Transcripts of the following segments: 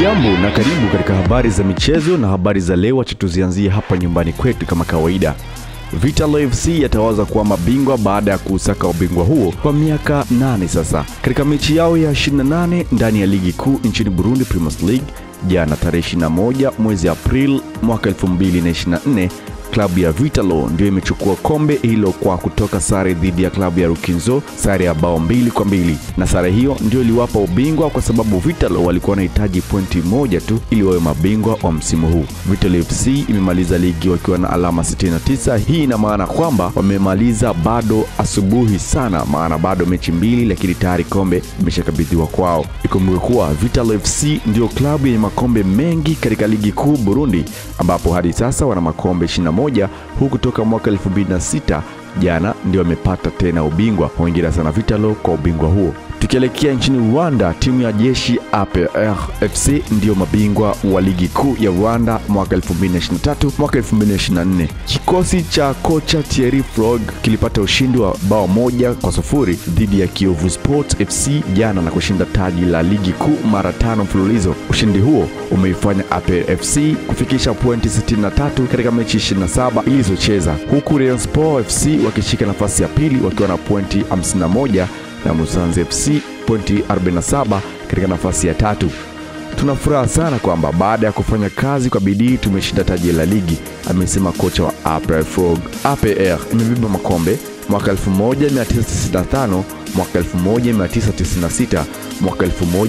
Hujambo na karibu katika habari za michezo na habari za leo. Acha tuzianzie hapa nyumbani kwetu kama kawaida. Vitalo FC yatawaza kuwa mabingwa baada ya kuusaka ubingwa huo kwa miaka nane sasa. Katika mechi yao ya 28 ndani ya ligi kuu nchini Burundi, Premier League, jana tarehe 21 mwezi Aprili mwaka 2024 klabu ya Vitalo ndio imechukua kombe hilo kwa kutoka sare dhidi ya klabu ya Rukinzo, sare ya bao mbili kwa mbili, na sare hiyo ndio iliwapa ubingwa kwa sababu Vitalo walikuwa wanahitaji pointi moja tu ili wawe mabingwa wa msimu huu. Vitalo FC imemaliza ligi wakiwa na alama 69. Hii ina maana kwamba wamemaliza bado asubuhi sana, maana bado mechi mbili, lakini tayari kombe imeshakabidhiwa kwao. Ikumbuke kuwa Vitalo FC ndio klabu yenye makombe mengi katika ligi kuu Burundi, ambapo hadi sasa wana makombe 21 huku toka mwaka 2006 jana ndio wamepata tena ubingwa. Hongera sana Vitalo kwa ubingwa huo. Tukielekea nchini Rwanda, timu ya jeshi APR FC ndiyo mabingwa wa ligi kuu ya Rwanda mwaka 2023 mwaka 2024. Kikosi cha kocha Thierry Frog kilipata ushindi wa bao moja kwa sufuri dhidi ya Kiyovu Sports FC jana na kushinda taji la ligi kuu mara tano mfululizo. Ushindi huo umeifanya APR FC kufikisha pointi 63 katika mechi 27 ilizocheza, huku Rayon Sport FC wakishika nafasi ya pili wakiwa na pointi 51 na Musanze FC pointi 47 katika nafasi ya tatu. Tuna furaha sana kwamba baada ya kufanya kazi kwa bidii tumeshinda taji la ligi, amesema kocha wa APR Frog. APR imebeba makombe mwaka 1995, mwaka 1996, mwaka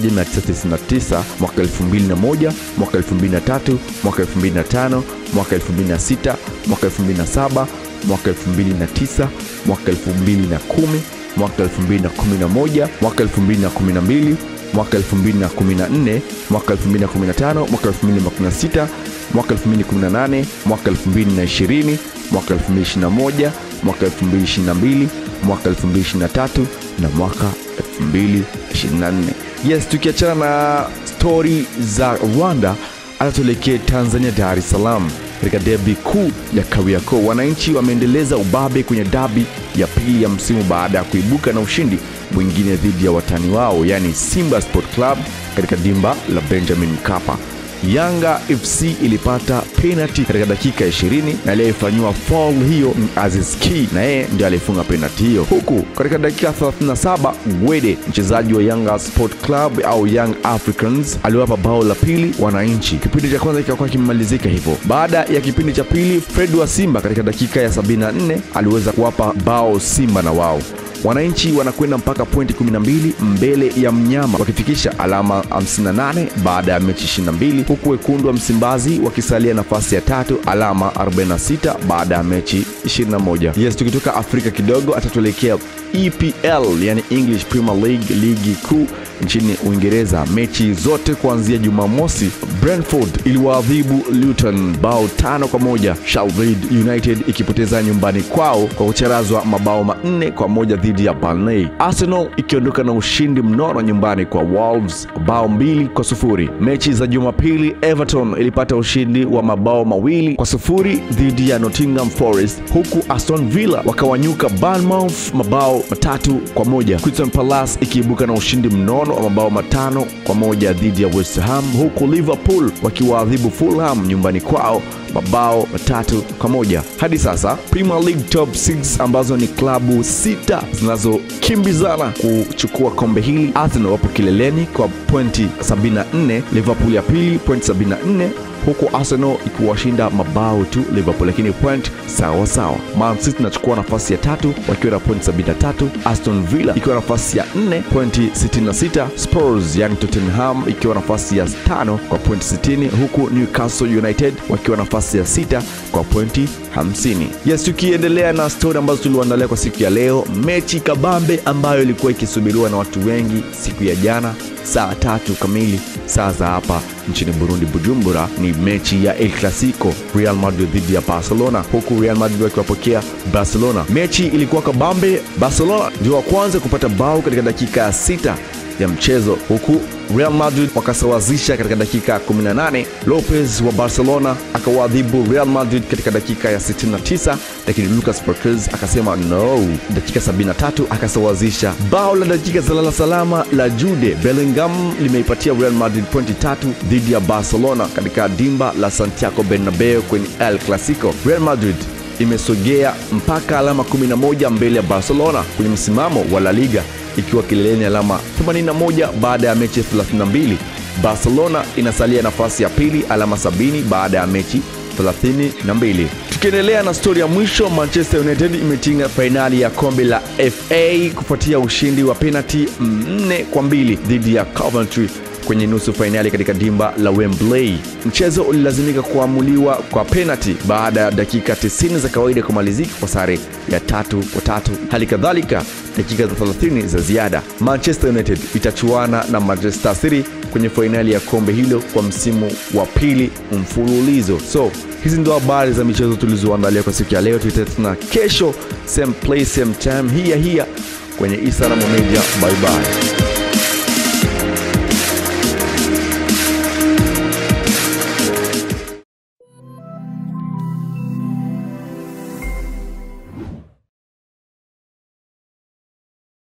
1999, mwaka 2001, mwaka 2003, mwaka 2005, mwaka 2006, mwaka 2007, mwaka 2009, mwaka 2010 mwaka 2011, mwaka 2012, mwaka 2014, mwaka 2015, mwaka 2016, mwaka 2018, mwaka 2020, mwaka 2021, mwaka 2022, mwaka 2023 na mwaka 2024. Yes, tukiachana na stori za Rwanda, atatuelekee Tanzania, Dar es Salaam katika debi kuu ya Kariakoo. Wananchi wameendeleza ubabe kwenye dabi ya pili ya msimu baada ya kuibuka na ushindi mwingine dhidi ya watani wao, yaani Simba Sport Club katika dimba la Benjamin Mkapa. Yanga FC ilipata penalty katika dakika 20 na aliyefanyiwa foul hiyo ni Aziz Ki, na yeye ndiye alifunga penalty hiyo, huku katika dakika 37 Gwede mchezaji wa Yanga Sport Club au Young Africans aliwapa bao la pili wananchi. Kipindi cha kwanza kikakuwa kimemalizika hivyo. Baada ya kipindi cha pili, Fred wa Simba katika dakika ya 74 aliweza kuwapa bao Simba na wao wananchi wanakwenda mpaka pointi 12 mbele ya mnyama wakifikisha alama 58 baada ya mechi 22, huku wekundu wa Msimbazi wakisalia nafasi ya tatu alama 46 baada ya mechi 21. Yes, tukitoka Afrika kidogo atatuelekea EPL, yani English Premier League, ligi kuu nchini Uingereza. Mechi zote kuanzia Jumamosi, Brentford iliwaadhibu Luton bao tano kwa moja, Sheffield United ikipoteza nyumbani kwao kwa kucharazwa mabao manne kwa moja dhidi ya Burnley. Arsenal ikiondoka na ushindi mnono nyumbani kwa Wolves bao mbili kwa sufuri. Mechi za Jumapili, Everton ilipata ushindi wa mabao mawili kwa sufuri dhidi ya Nottingham Forest, huku Aston Villa wakawanyuka Bournemouth mabao matatu kwa moja. Crystal Palace ikiibuka na ushindi mnono wa mabao matano kwa moja dhidi ya West Ham, huku Liverpool wakiwaadhibu Fulham nyumbani kwao mabao matatu kwa moja. Hadi sasa Premier League top 6 ambazo ni klabu sita zinazokimbizana kuchukua kombe hili. Arsenal wapo kileleni kwa pointi 74, Liverpool ya pili pointi 74 huku Arsenal ikiwashinda mabao tu Liverpool, lakini point sawa sawa. Man City inachukua nafasi ya tatu wakiwa na pointi 73, Aston Villa ikiwa nafasi ya 4 pointi 66, Spurs yani Tottenham ikiwa nafasi ya tano kwa pointi 60, huku Newcastle United wakiwa nafasi ya sita kwa pointi 50. Yes, tukiendelea na stori ambazo tuliwaandalia kwa siku ya leo, mechi kabambe ambayo ilikuwa ikisubiriwa na watu wengi siku ya jana saa tatu kamili saa za hapa nchini Burundi, Bujumbura, ni mechi ya El Clasico, Real Madrid dhidi ya Barcelona, huku Real Madrid wakiwapokea Barcelona. Mechi ilikuwa kabambe. Barcelona ndio wa kwanza kupata bao katika dakika ya sita ya mchezo, huku Real Madrid wakasawazisha katika dakika 18. Lopez wa Barcelona akawaadhibu Real Madrid katika dakika ya 69, lakini Lucas Perez akasema no. Dakika 73 akasawazisha. Bao la dakika za lala salama la Jude Bellingham limeipatia Real Madrid pointi tatu dhidi ya Barcelona katika dimba la Santiago Bernabeu kwenye El Clasico. Real Madrid imesogea mpaka alama 11 mbele ya Barcelona kwenye msimamo wa La Liga ikiwa kileleni alama 81 baada ya mechi 32. Barcelona inasalia nafasi ya pili alama 70 baada ya mechi 32. Tukiendelea na stori ya mwisho, Manchester United imetinga fainali ya kombe la FA kufuatia ushindi wa penalti 4 kwa mbili dhidi ya Coventry kwenye nusu fainali katika dimba la Wembley. Mchezo ulilazimika kuamuliwa kwa penalti baada ya dakika 90 za kawaida kumalizika kwa sare ya tatu kwa tatu. Hali kadhalika dakika za 30 za ziada. Manchester United itachuana na Manchester City kwenye fainali ya kombe hilo kwa msimu wa pili mfululizo. So hizi ndio habari za michezo tulizoandalia kwa siku ya leo. Tutatana kesho same place same time, hia hia kwenye Isaramu Media. Bye bye.